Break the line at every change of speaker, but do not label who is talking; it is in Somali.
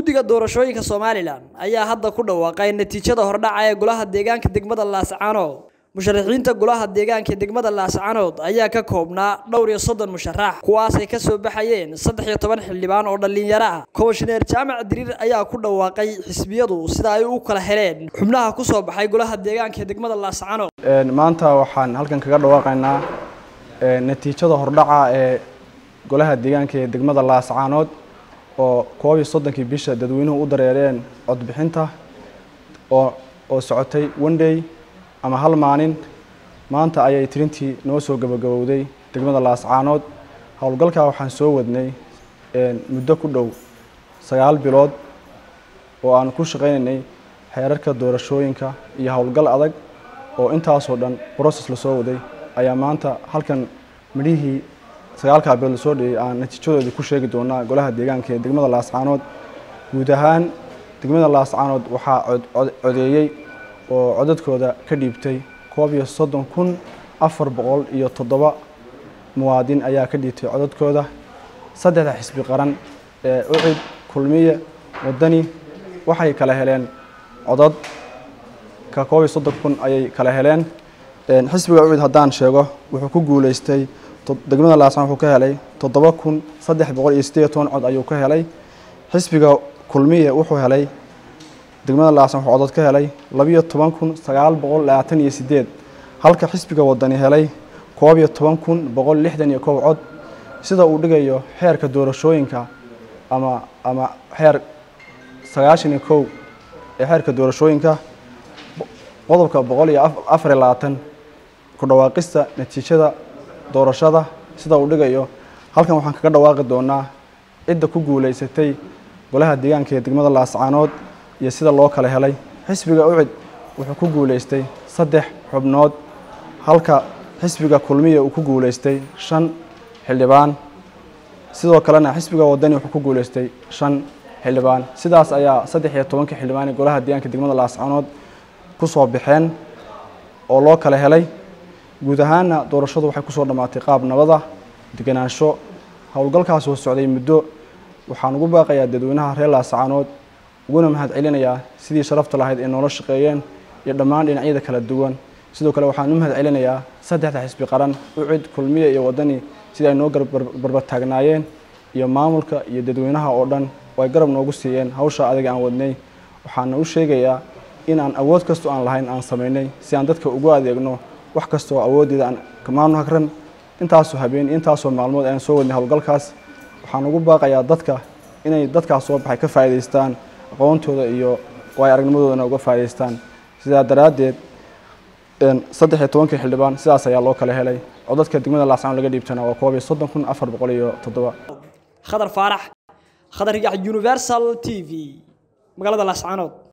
guddiga doorashooyinka somalilan ayaa hadda ku dhawaaqay natiijada hordhaca ee golaha deegaanka degmada laascaanood musharaxiinta golaha deegaanka degmada laascaanood ayaa ka koobnaa dhowr iyo soddon musharax kuwaasay ka soo baxayeen saddex iyo toban xildhibaan oo dhallinyaro ah komishineer jaamac diriir ayaa ku dhawaaqay xisbiyadu sida ay u kala heleen xubnaha ku soo baxay golaha deegaanka degmada laascaanood
maanta waxaan halkan kaga dhawaaqaynaa natiijada hordhaca ee golaha deegaanka ee degmada laascaanood oo koob iyo soddonkii bisha dadweynuhu u dareereen codbixinta oo oo socotay one day ama hal maalin maanta ayay tirintii noo soo gabagabowday degmada laascaanood howlgalkaa waxaan soo wadnay muddo ku dhow sagaal bilood oo aan ku shaqaynaynay xeerarka doorashooyinka iyo howlgal adag oo intaasoo dhan brocess lasoo waday ayaa maanta halkan midhihii sagaalkaa bilood lasoo dhiyay aan natiijadoodii ku sheegi doonaa golaha deegaanka ee degmada laascaanood guud ahaan degmada laascaanood waxaa codeeyey oo codadkooda ka dhiibtay koob iyo soddon kun afar boqol iyo toddoba muwaadin ayaa ka dhiibtay codadkooda saddexda xisbi qaran ee ucid kulmiye wadani waxay kala heleen codad ka koob iyo soddon kun ayay kala heleen xisbiga ucid haddaan sheego wuxuu ku guuleystay degmada laascaan wuxuu ka helay toddoba kun saddex boqol iyo siddeed toban cod ayuu ka helay xisbiga kulmiye wuxuu helay degmada laascaan wuxuu codod ka helay labiyo toban kun sagaal boqol labaatan iyo siddeed halka xisbiga wadani helay koob iyo toban kun boqol lixdan iyo kow cod sida uu dhigayo xeerka doorashooyinka ama ama xeer sagaashan iyo kow ee xeerka doorashooyinka qodobka boqol iyo afar iyo labaatan ku dhawaaqista natiijada doorashada sida uu dhigayo halkan waxaan kaga dhawaaqi doonaa cidda ku guuleysatay golaha deegaanka ee degmada laascaanood iyo sida loo kala helay xisbiga ucid wuxuu ku guuleystay saddex xubnood halka xisbiga kulmiya uu ku guuleystay shan xildhibaan sidoo kalena xisbiga wadani wuxuu ku guuleystay shan xildhibaan sidaas ayaa saddex iyo tobankii xildhibaan ee golaha deegaanka degmada laascaanood ku soo baxeen oo loo kala helay guud ahaanna doorashadu waxay kusoo dhammaatay qaab nabada deganaansho howlgalkaas oo socday muddo waxaan ugu baaqayaa dadweynaha reer laascaanood uguna mahad celinayaa sidii sharafta lahayd ee noola shaqeeyeen iyo dhammaan dhinacyada kala duwan sidoo kale waxaan u mahad celinayaa saddexda xisbi qaran ucid kulmiye iyo wadani sidii ay noo barbartaagnaayeen iyo maamulka iyo dadweynaha oo dhan oo ay garab noogu siiyeen hawsha adiga aan wadnay waxaana u sheegayaa in aan awood kastoo aan lahayn aan samaynay si aan dadka ugu adeegno wax kasta oo awooddeeda aan kamaanu hagran intaasoo habeen intaasoo maalmood ayaan soo wadnay howlgalkaas waxaan ugu baaqayaa dadka inay dadkaas soo baxay ka faa'iidaystaan aqoontooda iyo waay aragnimadoodana uga faa'idaystaan sidaa daraaddeed saddex iyo tobankii xildhibaan sidaas ayaa loo kala helay codadka degmada laascaan laga dhiibtana waa koob iyo soddon kun afar boqol iyo toddoba
khadar faarax khadar yax universal t v magaalada laascaanood